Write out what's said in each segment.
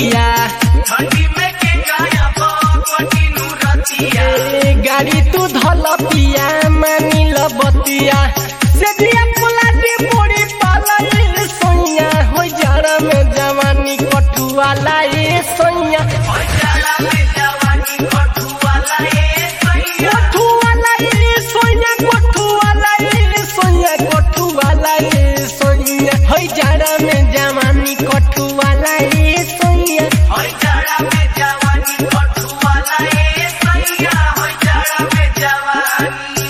रतिया ठंडी में के गाया कटिनु रतिया ए गाड़ी तू धल पिया मानी ल बतिया से दिया पुला दे बोड़ी पाला ए सोनिया हो जाड़ा में जवानी कटुआला ए सोनिया होय जाला में जवानी कठुआला ए सैया कटुआला ए सोनिया कटुआला ए सोनिया कटुआला ए सोनिया हो जाड़ा में जवानी कटुआला ए सोनिया होय जाला में जवानी कठुआला ए सैया होय जाला में जवानी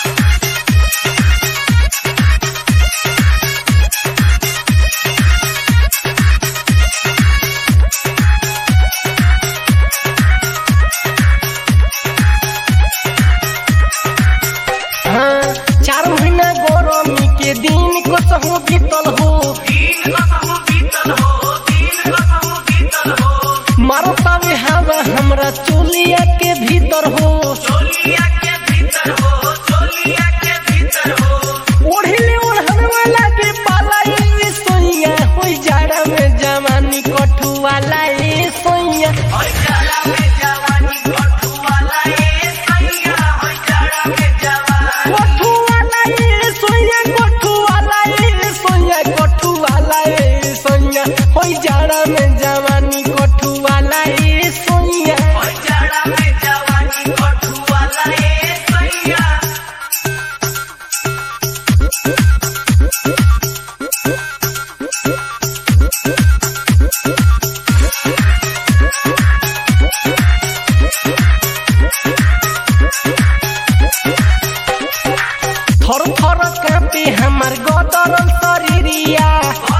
हाँ चार महीना गरमी के दिन कसहु बीतल हो दिन कसम बीतल हो दिन कसम बीतल हो मारो तावे हवा हमरा चोलिया के भीतर हो चोलिया के भीतर हो चोलिया के भीतर हो ओढ़ले ओढ़न वाला के पाला ए सोनिया होई जाड़ा में जवानी कठुआला ए सोनिया होय जाला में जवानी कठुआला ए सैया होय जाला में जवानी कठुआला ए सोनिया कठुआला ए सोनिया कठुआला ए सोनिया होई जाड़ा में जवानी कठुआला ए सोनिया होय जाला में जवानी कठुआला ए सैया थर थर कापे हमार गदरल शरीरिया